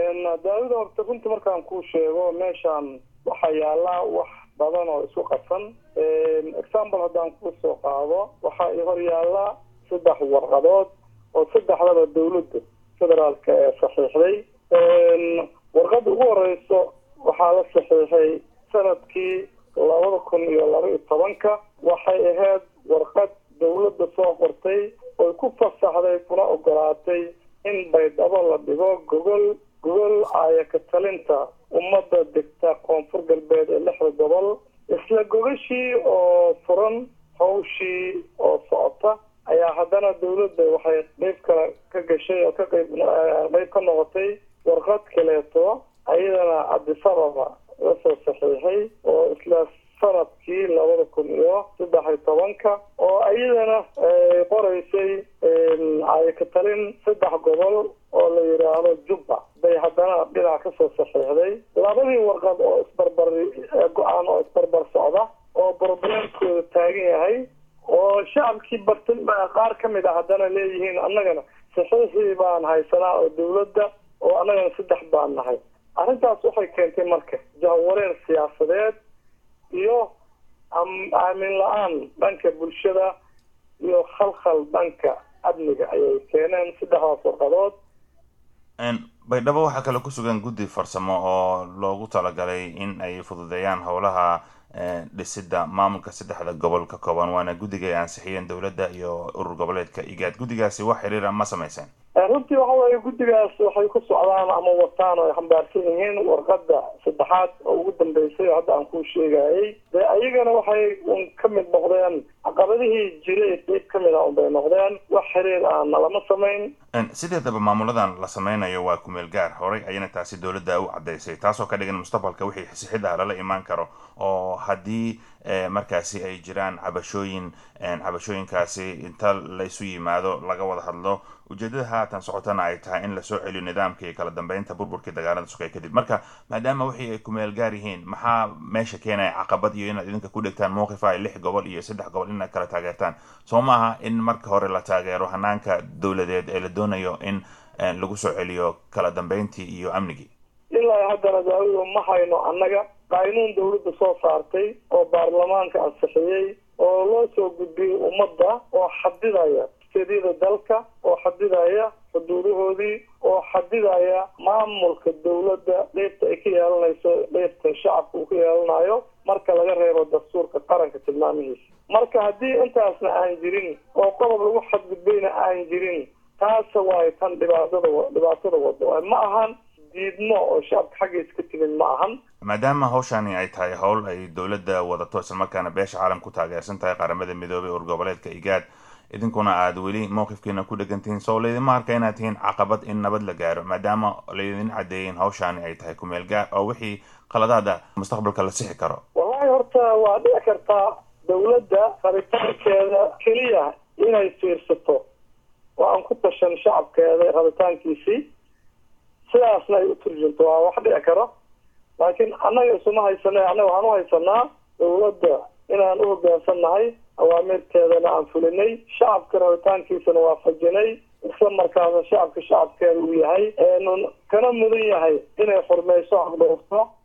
daawida horta runtii markaan kuu sheego meeshaan waxaa yaallaa wax badan oo isku qasan example haddaan kuu soo qaado waxaa i hor yaalla saddex warqadood oo saddexdaba dawladda federaalka ee saxiixday warqadda ugu horeyso waxaa la saxiixay sanadkii labada kun iyo laba iyo tobanka waxay ahayd warqad dawladda soo qortay oy ku fasaxday kuna ogolaatay in baydhabo la dhigo gogol gogol aayaka talinta ummadda degta koonfur galbeed ee lixda gobol isla gogashii oo furan hawshii oo socota ayaa haddana dawladda waxay qeyb kale ka gashay oo ka qeyb qeyb ka noqotay warqad kaleeto ayadana cabdisababa lasoo saxiixay oo isla sanadkii labada kun iyo saddex iyo tobanka oo iyadana qoreysay ayaka talin saddex gobol oo la yidhaahdo jubba bay haddana dhinac kasoo saxiixday labadii warqad oo isbarbar go-aan oo isbarbar socda oo problemkooda taagan yahay oo shacabkii bartin qaar ka mid a haddana leeyihiin annagana saxiixii baan haysanaa oo dawladda oo annagana saddex baan nahay arrintaas waxay keentay marka jahwareer siyaasadeed iyo aamin la-aan dhanka bulshada iyo khalkhal dhanka amniga ayay keeneen saddexdaas warqadood baydhabo waxaa kale ku sugan guddi farsamo oo loogu talagalay in ay fududeeyaan howlaha dhisidda maamulka saddexda gobol ka kooban waana guddiga ay ansixiyeen dowladda iyo urur goboleedka igaad guddigaasi wax xiriira ma samayseen runtii waxa weeye guddigaas waxay ku socdaan ama wataan oo ay xambaarsan yihiin warqadda saddexaad oo ugu dambeysay oo hadda aan kuu sheegayay dee ayagana waxay un ka mid noqdeen caqabadihii jiray qeyb ka mid a unbay noqdeen wax xiriir aana lama samayn sideedaba maamuladan la sameynayo waa kumeel gaar horay ayana taasi dowladda u caddaysay taasoo ka dhigan mustaqbalka wixii xisixid ah lala imaan karo oo haddii markaasi ay jiraan cabashooyin cabashooyinkaasi inta laysu yimaado laga wada hadlo ujeedada haatan socotana ay tahay in lasoo celiyo nidaamka iyo kala dambeynta burburkii dagaalada sugay kadib marka maadaama wixii ay kumeel gaar yihiin maxaa meesha keenaya caqabad iyo inaad idinka ku dhegtaan mowqifa ay lix gobol iyo saddex gobol inaad kala taageertaan soo maaha in marka hore la taageero hanaanka dowladeed ee la doonayo in lagu soo celiyo kala dambeyntii iyo amnigii ilaa haddana daawido ma hayno annaga qaynuun dawladda soo saartay oo baarlamaanka ansixiyey oo loo soo gudbiyey ummadda oo xadidaya steedyada dalka oo xadidaya xuduudahoodii oo xadidaya maamulka dawladda qeybta ay ka yeelanayso qeybta shacabka uu ka yeelanayo marka laga reebo dastuurka qaranka tilmaamihiisa marka haddii intaasna aan jirin oo qodob lagu xadgudbayna aan jirin taasa waayo tan dhibaatada dhibaatada wado ma ahan diidmo oo shacabka xaggiisa ka timid ma ahan maadaama hawshani ay tahay howl ay dowladda wadato islamarkaana beesha caalam ku taageersan tahay qaramada midoobay ur goboleedka igaad idinkuna aada weli mowqifkiina ku dhegantihiin soo laydima arka inaad tihiin caqabad in nabad la gaaro maadaama laydin caddeeyin hawshani ay tahay kumeel gaar oo wixii qaladaada mustaqbalka la sixi karo wallahi horta waa dhici kartaa dawladda rabitaankeeda keliya inay fiirsato oo aan ku tashan shacabkeeda rabitaankiisii sidaasna ay u turjunto waa wax dhici karo laakiin annaga isuma haysana annaga waxaan u haysanaa dawladda inaan u hoggaansan nahay awaamirteedana aan fulinay shacabka rabitaankiisana waafajinay isla markaasa shacabka shacabkeeda uu yahay kana mudan yahay inay xurmayso xaqdhowrto